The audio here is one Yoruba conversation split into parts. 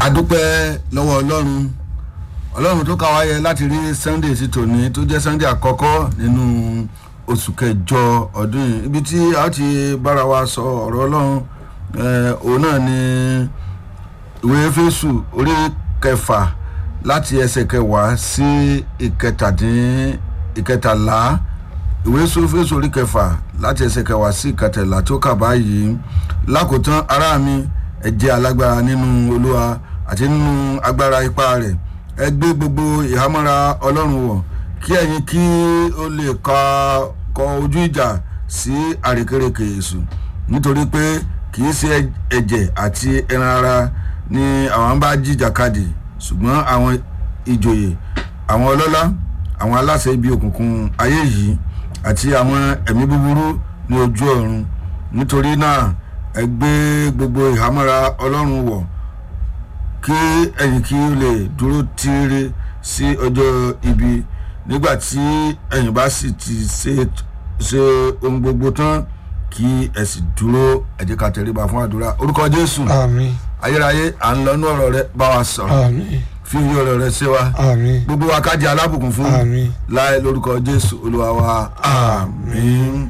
adúpẹ́ lọ́wọ́ ọlọ́run ọlọ́run tó ká wa yẹ láti rí sunday sí tòní tó jẹ́ sunday àkọ́kọ́ nínú oṣù kẹjọ ọdún yìí ibi tí a ti bára wa sọ ọ̀rọ̀ ọlọ́run òun náà ni ìwé fésù orí kẹfà láti ẹsẹ̀ kẹwàá sí ìkẹtàdín ìkẹtàlá ìwé fésù orí kẹfà láti ẹsẹ̀ kẹwàá sí ìkẹtàlá tó kà báyìí lákòótán ará mi ẹ jẹ́ alágbára nínú olúwa àti nínú agbára ipá rẹ̀ ẹ gbé gbogbo ìhámọ́ra ọlọ́run wọ̀ kí ẹ̀yin kí ó lè ka kọ ojú ìjà sí àrékérekè èṣù nítorí pé kì í ṣe ẹ̀jẹ̀ àti ẹran ara ni àwọn bá jìjàkadì ṣùgbọ́n àwọn ìjòyè àwọn ọlọ́lá àwọn aláṣẹ ibi òkùnkùn ayé yìí àti àwọn ẹ̀mí búburú ní ojú ọ̀run nítorí náà ẹ gbé gbogbo ìhámọ́ra ọlọ́run wọ̀ kí ẹ̀yin kí ó lè dúró tíírí sí ọjọ́ ibi nígbà tí ẹ̀yin bá sì ti ṣe ṣe ohun gbogbo tán kí ẹ sì dúró ẹ jẹ́ ká tẹríba fún àdúrà orúkọ jésù àmín ayérayé à ń lọ ní ọ̀rọ̀ rẹ bá wa sọ̀rọ̀ àmín fi iye ọ̀rọ̀ rẹ ṣe wa àmín gbogbo wa ká jẹ́ alábùkún fún àmín láì lórúkọ jésù olúwa wa àmín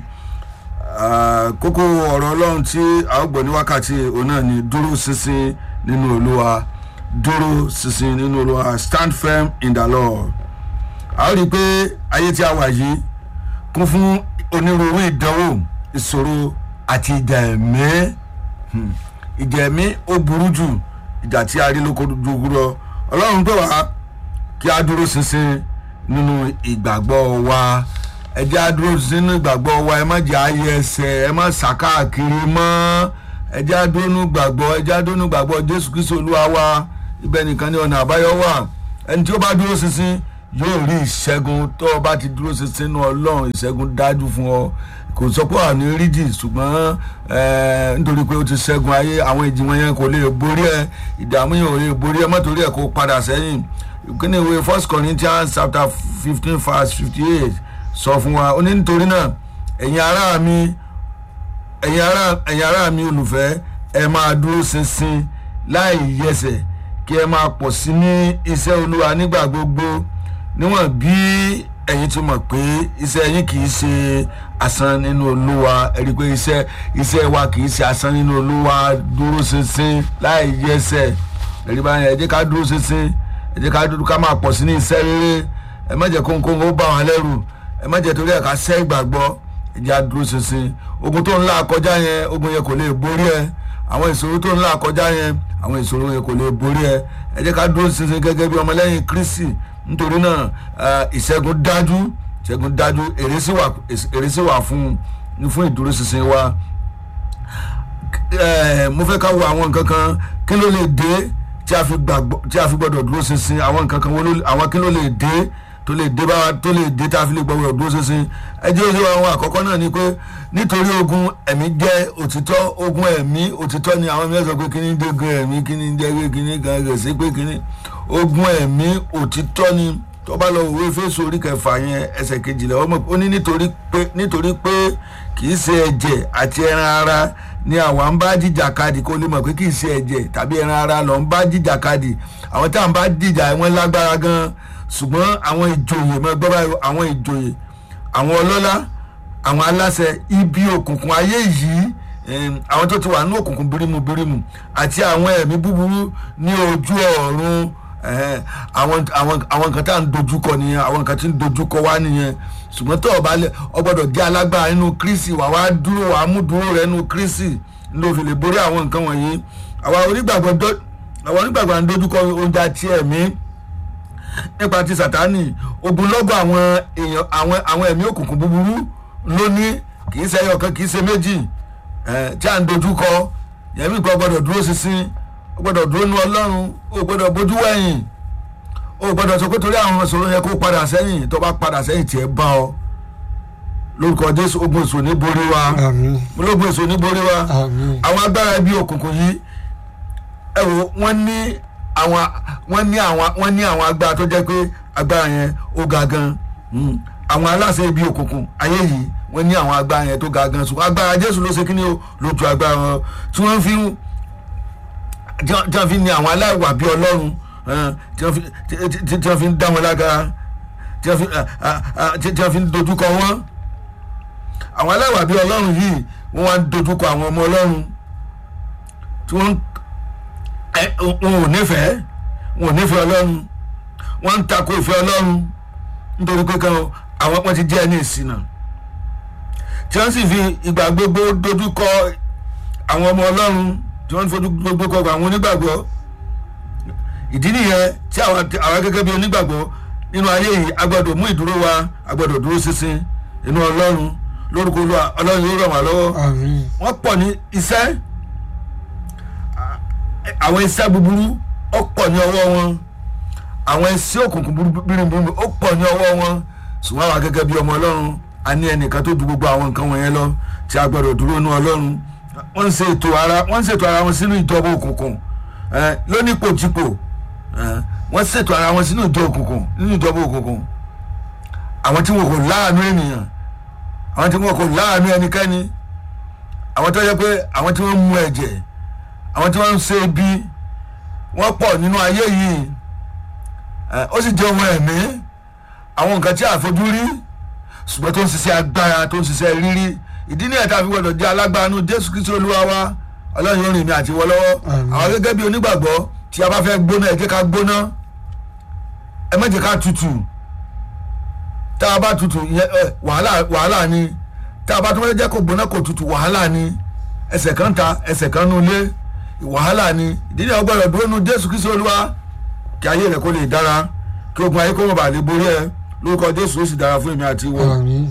Ah, kókó ọ̀rọ̀ ọlọ́run tí a ó gbọ́ ní wákàtí òun náà ni dúró ṣinṣin nínú olúwa dúró ṣinṣin nínú olúwa stand firm in the lord a ó rí i pé ayé tí a wà yìí kún fún onírúurú ìdánwò ìṣòro àti ìjà ẹ̀mí Hmm. ìjà ẹ̀mí ó burú jù ìjà tí a rí lóko dúró ọlọ́run pè wá kí a dúró ṣinṣin nínú ìgbàgbọ́ wa ẹ jẹ́ á dúró sínú ìgbàgbọ́ wa ẹ má jẹ́ ayé ẹsẹ̀ ẹ má sàkáàkiri mọ́ ẹ jẹ́ á dúró nínú ìgbàgbọ́ ẹ jẹ́ á dúró nínú ìgbàgbọ́ jésù kristu olúwa wa ibẹ̀ nìkan ní ọ̀nà àbáyọ wà ẹni tí ó bá dúró ṣinṣin yóò rí ìṣẹ́gun tó o bá ti dúró ṣinṣin nínú ọlọ́run ìṣẹ́gun dájú fún ọ kò sọ pé àní rídì ṣùgbọ́n eh, nítorí pé ó ti ṣẹ́gun ayé àwọn ìjì wọn yẹn kò lè borí ẹ ìdààmú yẹn ò lè borí ẹ mọ́tòrí ẹ kó padà sẹ́yìn kíni ìwé first corinthians chapter fifteen verse fifty eight sọ fún wa ó ní nítorí náà ẹ̀yin ará mi ẹ̀yin ará ẹ̀yin ará mi olùfẹ́ ẹ máa dúró ṣinṣin láì yẹsẹ̀ kí ẹ máa pọ̀ sí ní iṣẹ́ olúwa nígbà gbogbo níwọ̀n bí ẹ̀yin ti mọ̀ pé iṣẹ́ yín kì í ṣe asán nínú olúwa ẹ rí i pé iṣẹ́ iṣẹ́ wa kì í ṣe asán nínú olúwa dúró ṣinṣin láì yẹsẹ̀ ẹ rí báyìí ẹ jẹ́ ká dúró ṣinṣin ẹ jẹ́ ká dúró ká máa pọ̀ sí ní iṣẹ́ rere ẹ má jẹ́ kóńkóń ó bá wọn lẹ́rù ẹ má jẹ́ torí ẹ̀ ká ṣẹ́ ìgbàgbọ́ ẹ jẹ́ á dúró ṣinṣin ogun tó ń là kọjá yẹn ogun yẹn kò lè borí ẹ àwọn ìṣòro tó ń là kọjá yẹn àwọn ìṣòro yẹn kò lè borí ẹ ẹ jẹ́ ká dúró ṣinṣin gẹ́gẹ́ bí ọmọlẹ́yìn kristi nítorí náà eh, ìṣẹ́gun dájú ìṣẹ́gun dájú èrè sì wà èrè sì wà fún fún ìdúró ṣinṣin wa eh, mo fẹ́ ká wo àwọn nǹkan kan kí ló lè dé tí a fi gbàgbọ́ tí a fi gbọ́dọ̀ dúró ṣinṣin àwọn nǹkan kan wo ló àwọn kí ló lè dé tó lè dé bá wa tó lè dé tá a fi lè gbọ́dọ̀ dúró ṣinṣin ẹ jẹ́ ojú àwọn àkọ́kọ́ náà ni pé nítorí ogun ẹ̀mí jẹ́ òtítọ́ ogun ẹ̀mí òtítọ́ ni àwọn mìíràn sọ pé kíní dégun ẹ̀mí kíní jẹ́ pé kíní kan rẹ̀ sí pé kíní ogun ẹ̀mí òtítọ́ ni tó bá lọ òwe fésù orí kẹfà yẹn ẹsẹ̀ kejìlá ọmọ ó ní nítorí pé nítorí pé kì í ṣe ẹ̀jẹ̀ àti ẹran ara ni àwa ń bá jìjàkadì kó lè mọ̀ pé kì í ṣe ẹ̀jẹ̀ tàbí ẹran ara lọ ń bá jìjàkadì àwọn tá à ń bá jìjà wọn lágbára gan ṣùgbọ́n àwọn ìjòyè mọ́ gbọ́ báyìí àwọn ìjòyè àwọn ọlọ́lá àwọn aláṣẹ ibi òkùnkùn ayé yìí em, àwọn tó ti wà ní òkùnkùn bírímù bírímù àti àwọn ẹ̀mí búburú ní ojú ọ̀run ẹ̀hẹ́n, àwọn àwọn àwọn nǹkan tá à ń dojúkọ nìyẹn àwọn nǹkan tí ń dojúkọ wá nìyẹn ṣùgbọ́n tó o bá lẹ ọ gbọ́dọ̀ jẹ́ alágbára nínú kírísì wà wá dúró wà á mú dúró rẹ nínú kírísì ló fi lè borí àwọn nǹkan wọ̀nyí àwa onígbàgbọ́ dọ́- àwa onígbàgbọ́ à ń dojúkọ oúnjẹ àti ẹ̀mí nípa ti sàtánì ogunlọ́gọ̀ àwọn èèyàn àwọn àwọn ẹ̀mí òkùnkùn búburú ló ní kì í ṣe ẹyọ kan kì í ṣe méjì ẹ̀ tí à ń dojúkọ yẹmí kan gbọ́dọ̀ dúró ṣinṣin ó gbọ́dọ̀ dúró nu ọlọ́run ó gbọ́dọ̀ bójú wẹ̀yìn ó gbọ́dọ̀ sọ pé torí àwọn ìṣòro yẹn kó padà sẹ́yìn tó bá padà sẹ́yìn tiẹ̀ bá ọ lórúkọ jésù ogun èso ní borí wa àmín ológun èso ní borí wa àmín àwọn agbára ibi òkùnkùn yìí ẹ wo wọ́n ní àwọn wọ́n ní àwọn wọ́n ní àwọn agbára tó jẹ́ pé agbára yẹn ó ga gan Mm. àwọn aláṣẹ ibi òkùnkùn ayé yìí wọ́n ní àwọn agbára yẹn tó ga gan ṣùgbọ́n agbára jésù ló ṣe kí ni o ló ju agbára wọn tí wọ́n fi ń tí wọ́n tí wọ́n fi ní àwọn aláìwà bí ọlọ́run eh, tí wọ́n fi- tí- tí- tí wọ́n fi ń dá wọn lágara tí wọ́n fi ah, ah, ah, tí tí wọ́n fi ń dojúkọ wọn àwọn aláìwà bí ọlọ́run yìí wọ́n wá ń dojúkọ àwọn ọmọ ọlọ́run tí wọ́n ń- ẹ, wọn ò nífẹ̀ẹ́ wọn ò nífẹ̀ẹ́ ọlọ́run wọ́n ń takò ìfẹ́ ọlọ́run nítorí pé kan àwọn wọn ti jẹ́ ẹni ìṣìnà tí wọ́n sì fi ìgbà gbogbo dojúkọ àwọn ọmọ ọlọ́run tí wọ́n ń fojú gbogbo kọ àwọn onígbàgbọ́ ìdí nìyẹn tí àwọn àwọn gẹ́gẹ́ bí onígbàgbọ́ nínú ayé yìí a gbọ́dọ̀ mú ìdúró wa a gbọ́dọ̀ dúró ṣinṣin inú ọlọ́run lórúkọ Olúwa ọlọ́run yóò ràn wá lọ́wọ́ àmín wọ́n pọ̀ ní iṣẹ́ àwọn iṣẹ́ búburú ó pọ̀ ní ọwọ́ wọn àwọn iṣẹ́ òkùnkùn bíríbírí ó pọ̀ ní ọwọ́ wọn ṣùgbọ́n àwa gẹ́gẹ́ bí ọmọ ọlọ́run a ní ẹnìkan tó ju gbogbo àwọn nǹkan wọ̀nyẹn lọ tí a gbọ́dọ̀ dúró ní ọlọ́run wọ́n ń ṣe ètò ara wọ́n ń ṣètò ara wọn sínú ìjọba òkùnkùn ẹ, lónípòtìpò ẹ, wọ́n ṣètò ara wọn sínú ìjọ òkùnkùn nínú ìjọba òkùnkùn àwọn tí wọn kò láàánú ènìyàn àwọn tí wọn kò láàánú ẹnikẹ́ni àwọn tó yẹ pé àwọn tí wọ́n ń mu ẹ̀jẹ̀ àwọn tí wọ́n ń ṣe ibi wọ́n pọ̀ nínú ayé yìí ẹ, ó sì jẹ́ ohun ẹ̀mí àwọn nǹkan tí a fojú rí ṣùgbọ́n tó ń ṣiṣẹ́ agbára tó ń ṣiṣẹ́ rírí ìdí ní ẹ̀ta fi gbọ́dọ̀ jẹ́ alágbára jésù kristu olúwa wa ọlọ́run yóò rìn mí àti wọ lọ́wọ́ Àmín. àwọn gẹ́gẹ́ bí onígbàgbọ́ tí a bá fẹ́ gbóná ẹ jẹ́ ká gbóná ẹ má jẹ́ ká tutù tá a bá tutù ìyẹn, ẹ, wàhálà wàhálà ni tá a bá tó fẹ́ jẹ́ kó gbóná kó tutù wàhálà ni ẹsẹ̀ kan ta ẹsẹ̀ kan nu ilé wàhálà ni ìdí ní ọgbọ́dọ̀ dúró nu jésù kristu olúwa kí ayé rẹ kó lè dára kí ogun ayé kó mọ̀ bá lè borí ẹ lórúkọ jésù ó sì dára fún èmi àti ìwọ àmín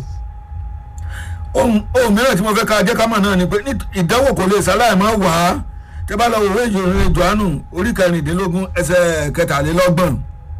ohun ohun mìíràn tí mo fẹ́ ká jẹ́ ká mọ̀ náà ni pé ní ìdánwò kò lè ṣaláì máa wà á tẹ́ bá lọ wò wé ìjòyè johannu orí kẹrìndínlógún ẹsẹ̀ kẹtàlélọ́gbọ̀n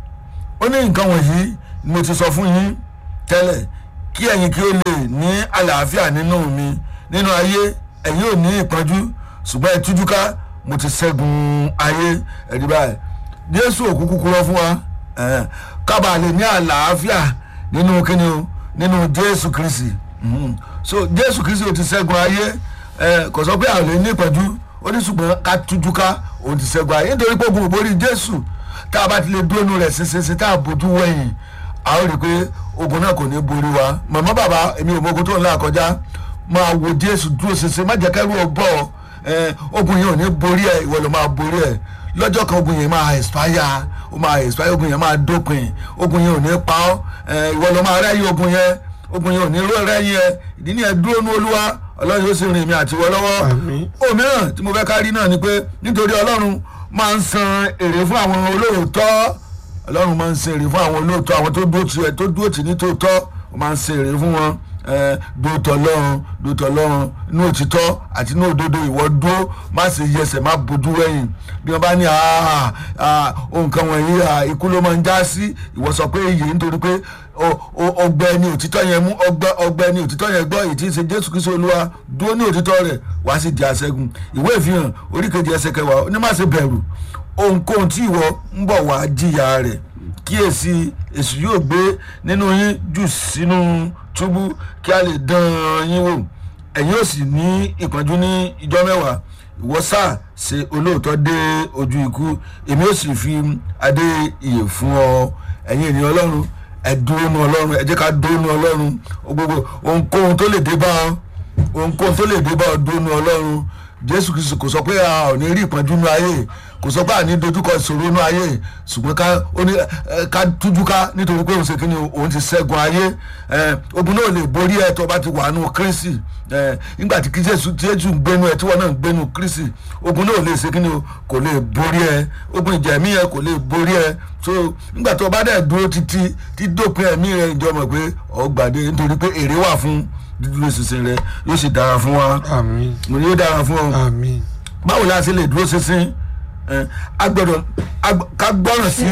ó ní nǹkan wọ̀nyí ni mo ti sọ fún yín tẹ́lẹ̀ kí ẹ̀yin kí ó lè ní àlàáfíà nínú mi nínú ayé ẹ̀yin ò ní ìpọ́njú ṣùgbọ́n ẹ tújú ká mo ti ṣẹ́gun ayé ẹ̀rí báyìí jésù òkú kúrọ́ fún wa ẹ̀hẹ́n, ká bàa lè ní àlàáfíà nínú kíni o nínú jésù kristi Mhm. so jésù kristi ò ti ṣẹ́gun ayé ẹ̀, kò sọ pé àwọn lè ní ìpọ́njú ó ní ṣùgbọ́n ká tújú ká òun ti ṣẹ́gun ayé nítorí pé ogun ò borí jésù tá a bá ti lè dúró rẹ̀ ṣinṣin tá a bójú wẹ̀yìn a ó rí i pé ogun náà kò ní borí wa màmá bàbá èmi ò mọ ogun tó ń là kọjá máa wo jésù dúró ṣinṣin má jẹ́ kẹ́rù ọ bọ̀ ẹ ogun yẹn ò ní borí ẹ ìwọ ló máa borí ẹ lọ́jọ́ kan ogun yẹn máa expire ó máa expire ogun yẹn máa dópin ogun yẹn ò ní pa ọ́ ẹ ìwọ ló máa rẹ́yìn ogun yẹn ogun yẹn ò ní ró rẹ́yìn ẹ ìdí ni ẹ dúró ní olúwa ọlọ́run yóò sì rìn mí àtiwọ́ lọ́wọ́ Àmín. òmíràn tí mo fẹ́ ká rí náà ni pé nítorí ọlọ́run máa ń san èrè fún àwọn olóòótọ́ ọlọ́run máa ń san èrè fún àwọn olóòótọ́ àwọn tó dúró tì tó dúró tì ní tòótọ́ ó máa ń san èrè fún wọn ẹ, dúró tọ́ lọ́run dúró tọ́ lọ́run inú òtítọ́ àti inú òdodo ìwọ dúró má ṣe yẹsẹ̀ má bójú wẹ̀yìn bí wọ́n bá ní "Ah, ah, ohun kan wọ̀nyí ah, ikú ló máa ń já sí ìwọ sọ pé èyí nítorí pé o- o- ọgbẹ́ ni òtítọ́ yẹn mú ọgbẹ́ ọgbẹ́ ni òtítọ́ yẹn gbọ́ èyí tí ń ṣe jésù kristu olúwa dúró ní òtítọ́ rẹ̀ wá sì di aṣẹ́gun ìwé ìfihàn oríkejì ẹsẹ̀ kẹwàá ó ní má ṣe bẹ̀rù ohunkóhun tí ìwọ ń bọ̀ wá jìyà rẹ̀ kíyèsí èṣù yóò gbé nínú yín jù sínú túbú kí a lè dán yín wò ẹ̀yin ò sì ní ìpọ́njú ní ìjọ mẹ́wàá ìwọ sáà ṣe olóòótọ́ dé ojú ikú èmi ò sì fi adé ìyè fún ọ ẹ̀yin ènìyàn ọlọ́run ẹ dúró nu ọlọ́run ẹ jẹ́ ká dúró nu ọlọ́run gbogbo ohunkóhun tó lè dé bá ọ ohunkóhun tó lè dé bá ọ dúró nu ọlọ́run jésù kristu kò sọ pé a ò ní rí ìpọ́njú nu ayé kò sọ pé a ní dojúkọ ìṣòro nu ayé ṣùgbọ́n ká ó ní ẹ, ká tújú ká nítorí pé òun ṣe kíni òun ti ṣẹ́gun ayé ẹ, ogun náà lè borí ẹ tó bá ti wà nù kírísì ẹ, nígbà tí jésù jésù ń gbénu ẹ tí wọn náà ń gbénu kírísì ogun náà lè ṣe kíni o kò lè borí ẹ ogun ìjẹ̀mí ẹ kò lè borí ẹ so nígbà tó bá dẹ̀ dúró títí tí dópin ẹ̀mí rẹ ìjọ mọ̀ pé ọgbàdé nítorí pé èrè wà fún dídúró ṣinṣin rẹ yóò sì dára fún wa àmín mo ní yóò dára fún ọ àmín báwo la ṣe lè dúró ṣinṣin ẹ, a gbọ́dọ̀ a gbọ́- ká gbọ́ràn sí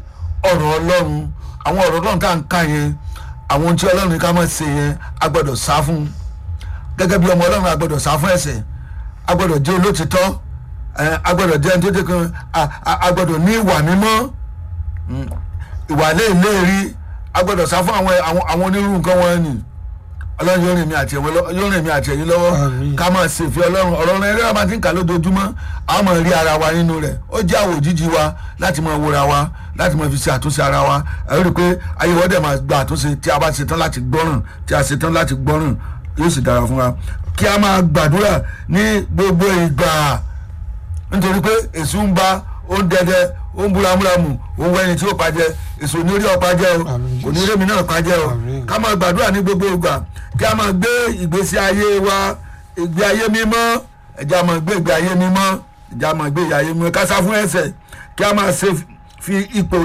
ọ̀rọ̀ ọlọ́run àwọn ọ̀rọ̀ ọlọ́run tá à ń ká yẹn àwọn ohun tí ọlọ́run ní ká máa ṣe yẹn a gbọ́dọ̀ sá fún gẹ́gẹ́ bí ọmọ ọlọ́run a gbọ́dọ̀ sá fún ẹ̀ṣẹ̀ a gbọ́dọ̀ jẹ́ olótìtọ́ ẹ, a gbọ́dọ̀ jẹ́ ẹni tó dé kan a- a a gbọ́dọ̀ ní ìwà mímọ́ Mm, ìwà léèléèrí a gbọ́dọ̀ sá fún àwọn àwọn àwọn onírúurú nǹkan wọn ni ọlọ́run yóò rìn mí àti ẹ̀wọ́ lọ- yóò rìn mí àti ẹ̀yìn lọ́wọ́ Àmín. ká máa ṣe ìfẹ́ ọlọ́run ọ̀rọ̀ rẹ̀ rẹ̀ máa ti ń kà lójoojúmọ́ a máa rí ara wa nínú rẹ̀ ó jẹ́ àwò jíjí wa láti máa wòra wa láti máa fi ṣe àtúnṣe ara wa ẹ rí i pé ayé wọ́n dẹ̀ máa gba àtúnṣe tí a bá ṣetán láti gbọ́ràn tí a ṣetán láti gbọ́ràn yóò sì dára fún wa kí a máa gbàdúrà ní gbogbo ìgbà nítorí pé èso ń ba ó ń dẹdẹ ó ń búramúramù ó ń wẹni tí ó pàjẹ èso ní orí ọ̀pá jẹ́ o Àmín, kò ní rémi náà pàjẹ́ o Àmín. ká máa gbàdúrà ní gbogbo ìgbà kí a máa gbé ìgbésí ayé wa ìgbé ayé mímọ́ ẹ̀jẹ̀ a máa gbé ìgbé ayé mímọ́ ẹ̀jẹ̀ a máa gbé ìgbé ayé mímọ́ ká sá fún ẹ̀ṣẹ̀ kí a máa ṣe fi ipò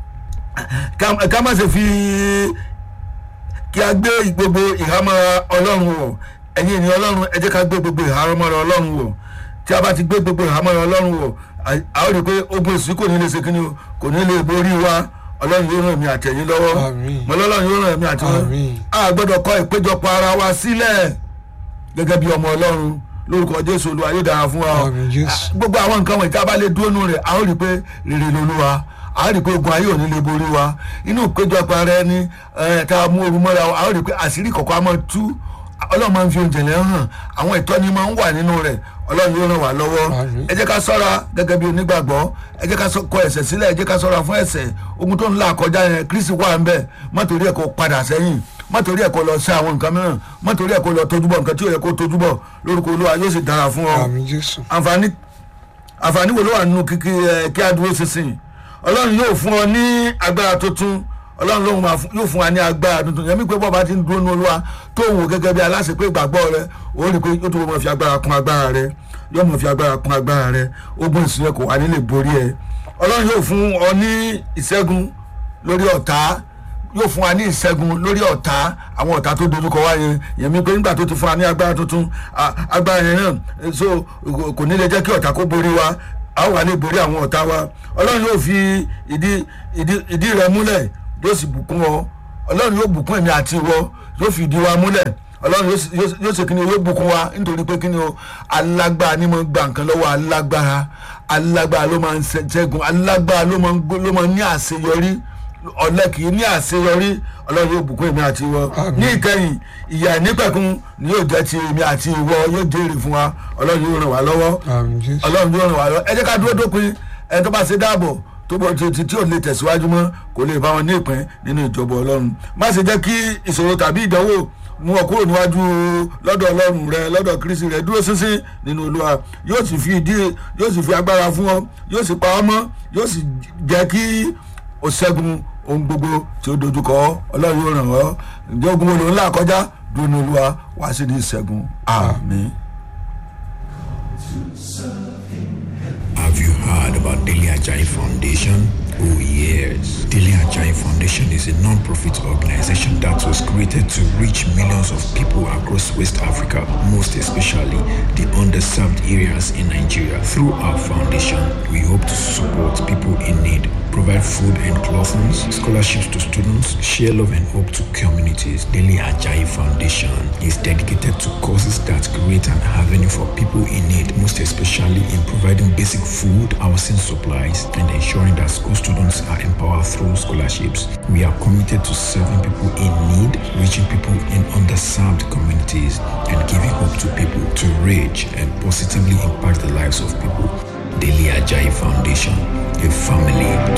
ká ká má ṣe fi kí a gbé gbogbo ìhámọ́ ọlọ́run wọ̀ ẹ̀yin ènìyàn ọlọ́run ẹ jẹ́ ká gbé gbogbo ìhámọ́ ọlọ́run wọ̀ tí a bá ti gbé gbogbo ìhámọ́ ọlọ́run wọ̀ a- a ó rí i pé ogun èsì kò ní lè ṣe kíni o kò ní lè borí wa ọlọ́run yóò ràn mí àtẹ̀yìn lọ́wọ́ Àmín. mọ́lọ́run yóò ràn mí àtẹ̀yìn Àmín. a gbọ́dọ̀ kọ ìpéjọpọ̀ ara wa sílẹ̀ gẹ́gẹ́ bí ọmọ ọlọ́run lórúkọ jésù olúwa yóò dára fún wa o Àmín, Jésù. gbogbo àwọn nǹkan wọ̀nyí tí a bá lè dúró nù rẹ̀ a ó rí i pé rere lolúwa a ó rí i pé ogun ayé ò ní lè borí wa inú ìpéjọpọ̀ ara ẹni ẹ̀, tá a mú oru mọ́ra wa a ó rí i pé àṣírí kọ̀ọ̀kan a máa tú ọlọ́run máa ń fi oúnjẹ lẹ́ hàn àwọn ìtọ́ni máa ń wà nínú rẹ̀ ọlọ́run yóò ràn wá lọ́wọ́ Àmín. ẹ jẹ́ ká sọ́ra gẹ́gẹ́ bí onígbàgbọ́ ẹ jẹ́ ká sọ- kọ ẹ̀ṣẹ̀ sílẹ̀ ẹ jẹ́ ká sọ́ra fún ẹ̀ṣẹ̀ ogun tó ń là kọjá yẹn kristi wà ń bẹ̀ má torí ẹ̀ kó padà sẹ́yìn má torí ẹ̀ kó lọ sí àwọn nǹkan mìíràn má torí ẹ̀ kó lọ tójúbọ̀ nǹkan tí ò yẹ kó tójúbọ̀ lórúkọ olúwa yóò sì dára fún ọ àmì jésù àǹfààní àǹfààní wo ló wà nínú kíkí ẹ kí a dúró sísìn ọlọ́run yóò fún ọ ní agbára tuntun ọlọ́run lóhùn máa fún- yóò fún wa ní agbára tuntun yẹn mi pé bọ́ọ̀bá ti ń dúró ní olúwa tó wò gẹ́gẹ́ bí aláṣẹ pé ìgbàgbọ́ rẹ ó rí i pé yóò tó mọ̀ fi agbára kún agbára rẹ yóò mọ̀ fi agbára kún agbára rẹ ogun ìsìnyẹ kò wá nílé borí ẹ ọlọ́run yóò fún ọ ní ìṣẹ́gun lórí ọ̀tá yóò fún wa ní ìṣẹ́gun lórí ọ̀tá àwọn ọ̀tá tó dojúkọ wá yẹn yẹn mi pé nígbà tó ti fún wa ní agbára tuntun a- agbára yẹn náà eh, so kò- kò ní lè jẹ́ kí ọ̀tá kó borí wa a wà lè borí àwọn ọ̀tá wa ọlọ́run yóò fi ìdí ìdí ìdí rẹ múlẹ̀ yóò sì bùkún ọ ọlọ́run yóò bùkún èmi àti ìwọ yóò fi ìdí wa múlẹ̀ ọlọ́run yóò sì- yóò sì- yóò ṣe kíni o, yóò bùkún wa nítorí pé kíni o alágbára ni mo gba nǹkan lọ́wọ́ alágbára alágbára ló máa ń ṣe- ṣẹ́gun alágbára ló máa ń gbó- ló máa ń ní àṣeyọrí ọ̀lẹ kì í ní àṣeyọrí ọlọ́run yóò bùkún èmi àti ìwọ Àmín. ní ìkẹyìn ìyà ìnípẹ̀kun ni yóò jẹ́ ti èmi àti ìwọ yóò jèrè fún wa ọlọ́run yóò ràn wá lọ́wọ́ àmì jésù ọlọ́run yóò ràn wá lọ́wọ́ ẹ jẹ́ ká dúró dópin ẹni tó bá ṣe dáàbò tó bọ̀ tí tí ò lè tẹ̀síwájú mọ́ kò lè bá wọn ní ìpín nínú ìjọba ọlọ́run má ṣe jẹ́ kí ìṣòro tàbí ìdánwò mú ọ kúrò níwájú lọ́dọ̀ ọlọ́run rẹ lọ́dọ̀ kristi rẹ dúró sínsín nínú olúwa yóò sì fi ìdí yóò sì fi agbára fún ọ yóò sì pa ọ mọ́ yóò sì jẹ́ kí o ṣẹ́gun ohun gbogbo tí ó dojúkọ ọ ọlọ́run yóò ràn ọ́ ǹjẹ́ ogun wo ló ń là kọjá dúró ní olúwa wá sí ní ìṣẹ́gun àmín. Have you heard about Daily Ajayi Foundation? Oh yes. Daily Ajayi Foundation is a non-profit organization that was created to reach millions of people across West Africa, most especially the underserved areas in Nigeria. Through our foundation, we hope to support people in need, provide food and clothing, scholarships to students, share love and hope to communities. Daily Ajayi Foundation is dedicated to causes that create an avenue for people in need, most especially in providing basic food, housing supplies, and ensuring that school students are empowered through scholarships. We are committed to serving people in need, reaching people in underserved communities, and giving hope to people to reach and positively impact the lives of people. Daily Ajayi Foundation, a family